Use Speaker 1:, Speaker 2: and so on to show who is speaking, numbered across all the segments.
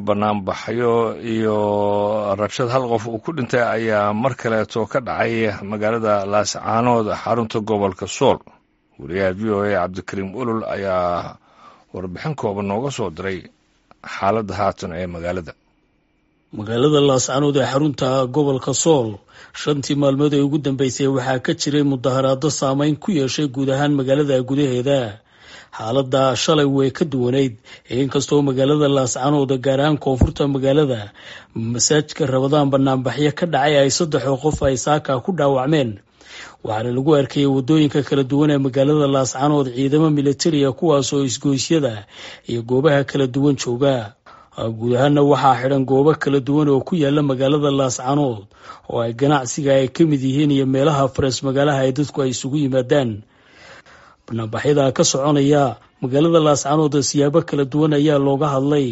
Speaker 1: banaanbaxyo iyo rabshad hal qof uu ku dhintay ayaa mar kaleeto ka dhacay magaalada laascaanood xarunta gobolka sool wariyaha v o a cabdikariim ulul ayaa warbixin kooban nooga soo diray xaaladda haatan ee magaalada
Speaker 2: magaalada laascaanood ee xarunta gobolka sool shantii maalmood ee ugu dambeysay waxaa ka jiray mudaharaado saameyn ku yeeshay guud ahaan magaalada gudaheeda xaaladda shalay way ka duwanayd inkastoo magaalada laascaanood gaar ahaan koonfurta magaalada masaajidka rabadaan banaanbaxyo ka dhacay ay saddexoo qof ay saaka ku dhaawacmeen waxaana lagu arkayay wadooyinka kala duwan ee magaalada laascaanood ciidamo militariya kuwaasoo isgoysyada iyo goobaha kala duwan jooga guud ahaana waxaa xidhan goobo kala duwan oo ku yaala magaalada laascaanood oo ay ganacsiga ay ka mid yihiin iyo meelaha farees magaalaha ay dadku ay isugu yimaadaan banaanbaxyada ka soconaya magaalada laascaanood siyaabo kala duwan ayaa looga hadlay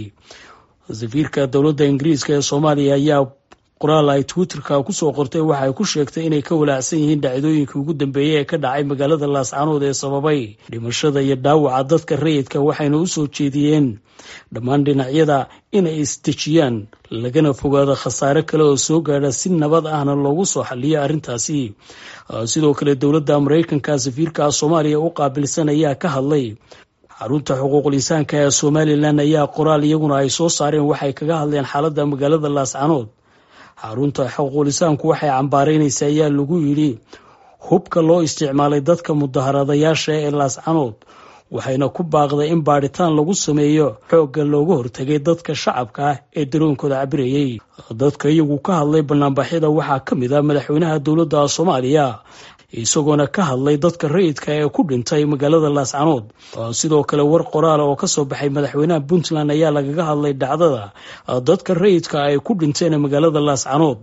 Speaker 2: safiirka dowladda ingiriiska ee soomaaliya ayaa qoraal ay twitterka kusoo qortay waxay ku sheegtay inay ka walaacsan yihiin dhacdooyinkii ugu dambeeyey ee ka dhacay magaalada laascaanood ee sababay dhimashada iyo dhaawaca dadka rayidka waxayna u soo jeediyeen dhammaan dhinacyada inay isdejiyaan lagana fogaado khasaare kale oo soo gaadha si nabad ahna loogu soo xaliyo arrintaasi sidoo kale dowladda maraykanka safiirka soomaaliya u qaabilsan ayaa ka hadlay xarunta xuquuqul insaanka ee somalilan ayaa qoraal iyaguna ay soo saareen waxay kaga hadleen xaaladda magaalada laascaanood xarunta xuquuqul insaanku waxay cambaaraynaysa ayaa lagu yidhi hubka loo isticmaalay dadka mudaharadayaasha ee laascaanood waxayna ku baaqday in baadhitaan lagu sameeyo xoogga looga hortagay dadka shacabka ah ee daroonkooda cabirayay dadka iyagu ka hadlay banaanbaxyada waxaa ka mid ah madaxweynaha dowladda soomaaliya isagoona ka hadlay dadka rayidka ee ku dhintay magaalada laascaanood sidoo kale war qoraala oo kasoo baxay madaxweynaha puntland ayaa lagaga hadlay dhacdada dadka rayidka ay ku dhinteen magaalada laascaanood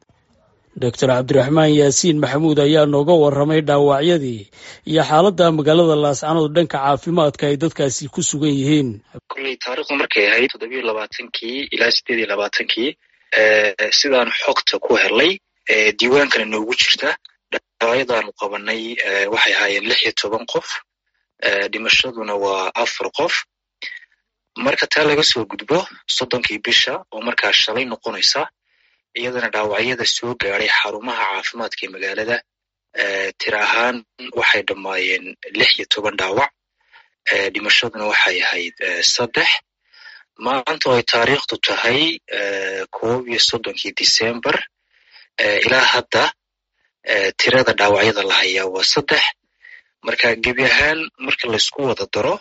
Speaker 2: doctor cabdiraxmaan yaasiin maxamuud ayaa nooga waramay dhaawacyadii iyo xaaladda magaalada laascaanood dhanka caafimaadka ay dadkaasi ku sugan yihiin
Speaker 3: kulley taarikhdu markay ahayd toddobiyo labaatankii ilaa sideed iyo labaatankii sidaan xogta ku helay diiwaankana noogu jirta dhaawacyadaanu qabanay waxay ahaayeen lix iyo toban qof dhimashaduna waa afar qof marka taa laga soo gudbo soddonkii bisha oo markaa shalay noqonaysa iyadana dhaawacyada soo gaadhay xarumaha caafimaadka ee magaalada tir ahaan waxay dhammaayeen lix iyo toban dhaawac dhimashaduna waxay ahayd saddex maanta oo ay taariikhdu tahay koob iyo soddonkii december ilaa hadda tirada dhaawacyada la hayaa waa saddex marka gebi ahaan marka laysku wada daro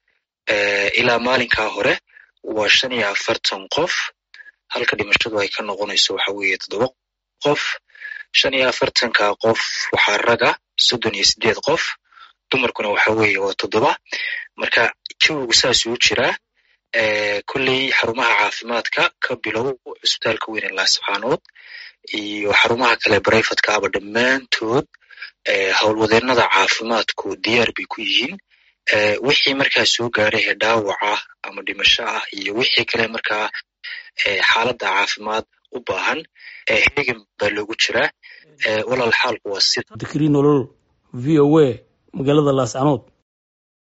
Speaker 3: ilaa maalinkaa hore waa shan iyo afartan qof halka dhimashadu ay ka noqonayso waxa weeye toddoba qof shan iyo afartanka qof waxaa raga soddon iyo sideed qof dumarkuna waxa weeye waa toddoba marka jawigu saasuu jiraa kolley xarumaha caafimaadka ka bilow cisbitaalka weyne laascaanood iyo xarumaha kale brifatka aba dhammaantood howlwadeennada caafimaadku diyaar bay ku yihiin wixii markaa soo gaadhay ee dhaawaca ama dhimasho ah iyo wixii kale markaa xaaladda caafimaad u baahan hegan baa loogu jiraa walaal xaalku waa sida
Speaker 2: dikri nolol v o a magaalada laascaanood